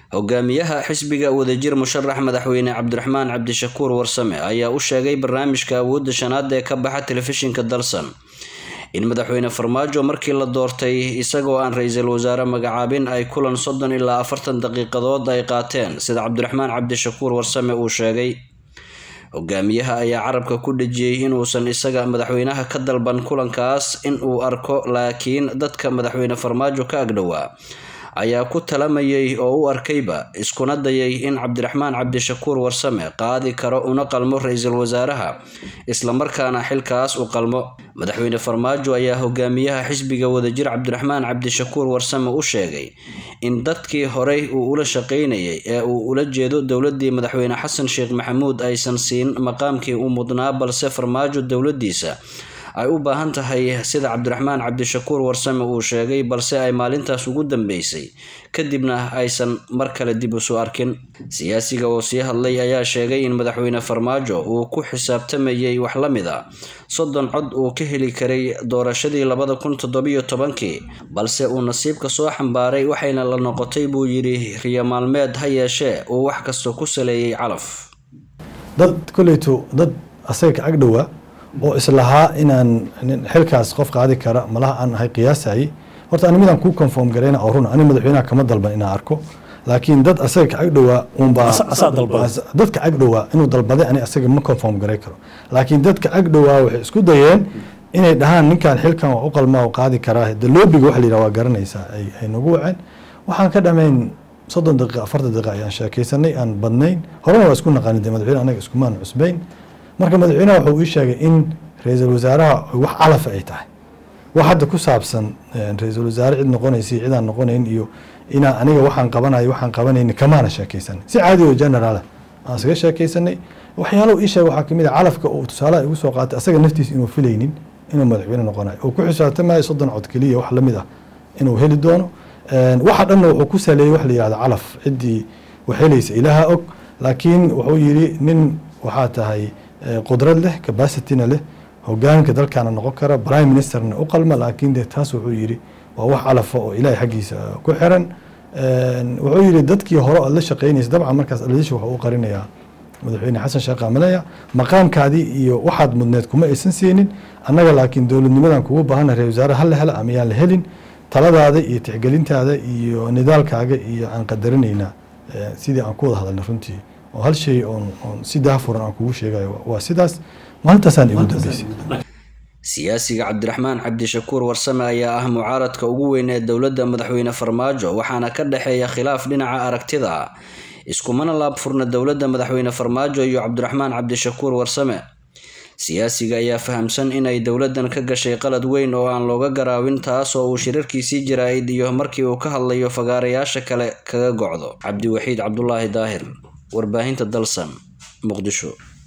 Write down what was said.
hogaamiyaha xisbiga wadajir musharax madaxweyne cabdiraxmaan cabdishakuur warsame ayaa u sheegay barnaamijka awoodda shanaad ee ka baxa telefishinka dalsan in madaxweyne farmaajo markii la doortay isagoo aan ra-iisul wasaare magacaabin ay kulan soddon ilaa afartan daqiiqadood ay qaateen sida cabdiraxmaan cabdishakuur warsame uu sheegay hogaamiyaha ayaa carabka ku dhejiyey inuusan isaga madaxweynaha ka dalban kulankaas in uu arko laakiin dadka madaxweyne farmaajo ka agdhowaa ayaa ku talamayay oo u arkayba iskuna dayay in cabdiraxmaan cabdishakuur warsame qaadi karo una qalmo ra-iisul wasaaraha islamarkaana xilkaas u qalmo madaxweyne farmaajo ayaa hogaamiyaha xisbiga wadajir cabdiraxmaan cabdishakuur warsame u sheegay in dadkii horey uu ula shaqeynayay ee uu ula jeedo dowladii madaxweyne xasan sheekh maxamuud aysan siin maqaamkii u mudnaa balse farmaajo dowladiisa ay u baahan tahay sida cabdiraxmaan cabdishakuur warsame uu sheegay balse ay maalintaas ugu dambeysay kadibna aysan mar kale dib isu arkin siyaasiga oo sii hadlay ayaa sheegay in madaxweyne farmaajo uu ku xisaabtamayay wax la mid a soddon cod uu ka heli karay doorashadii labada kun toddobiyo tobankii balse uu nasiibka soo xambaaray waxayna la noqotay buu yidhi riyo maalmeed ha yeeshee uu wax kasta ku saleeyay calaf dad koleyto dad asaga ka agdhowa oo islahaa inaan xilkaas qof qaadi kara malaha aan ahay qiyaasayay horta ani midaan kuu conform garayna oo runa ani madaxweynaha kama dalban inaan arko laakiin dad asaga ka agdhowaa unbaa dadka agdhowaa inuu dalbaday ani asaga ma conform garay karo laakiin dadka agdhowaa waxay isku dayeen inay dhahaan ninkan xilkan waa u qalmaa oo qaadi karaa de loobiga waxa la yidhaha waa garanaysaa ay nagu waceen waxaan ka dhamayn soddon daqiiqa afartan daqiiqa ayaan sheekaysanay aan badnayn horena waa isku naqanin de madaxweyne anaga iskumaan cusbayn marka madaxweynaha wuxuu ii sheegay in ra-iisul wasaaraha wax calafa ay tahay wax hadda ku saabsan ra-iisul wasaare cid noqonaysa iyo cidaan noqonayn iyo inaan aniga waxaan qabanayo waxaan qabanayni kamaana sheekaysanay si caadi oo generaala aan isaga sheekaysanay waxyaalo ii sheegay waxaa kamid a calafka uu tusaalaha igu soo qaatay asaga naftiisa inuu filaynin inuu madaxweyne noqonayo oo ku xisaabtamayo soddon cod keliya wax lamid ah inuu heli doono waxa dhanna wuxuu ku saleeyey wax la yihahdo calaf ciddii wax helaysa ilaaha og laakiin wuxuu yidhi nin waxaa tahay qudrad leh capacityna leh hogaanka dalkaana noqon kara prime ministerna u qalma laakiin de taas wuxuu yidhi waa wax calafa oo ilaahay xaggiisa ku xiran wuxuu yidhi dadkii hore aad la shaqeynaysa dabcan markaas aladiisha wuxuu u qarinayaa madaxweyne xasan sheekh qamalaya maqaamkaadii iyo waxaad mudneed kuma aysan siinin annaga laakiin dowladnimadan kugu baahana ra wasaare hala hela ama yaan la helin taladaada iyo tixgelintaada iyo nidaalkaaga iyo aan qadarinaynaa sidii aan ku wada hadalnay runtii oo hal shay oon oon si daafuran aan kugu sheegayo waa sidaas maalintaasaan igu dambeysay siyaasiga cabdiraxmaan cabdishakuur warsame ayaa ah mucaaradka ugu weyn ee dowladda madaxweyne farmaajo waxaana ka dhexeeya khilaaf dhinaca aragtida ah iskumana laab furna dowladda madaxweyne farmaajo iyo cabdiraxmaan cabdishakuur warsame siyaasiga ayaa fahamsan inay dowladdan ka gashay qalad weyn oo aan looga garaawin taas oo uu shirarkiisii jaraa'id iyo markii uu ka hadlayo fagaarayaasha kale kaga gocdo cabdiwaxiid cabdulaahi daahir warbaahinta dalsan muqdisho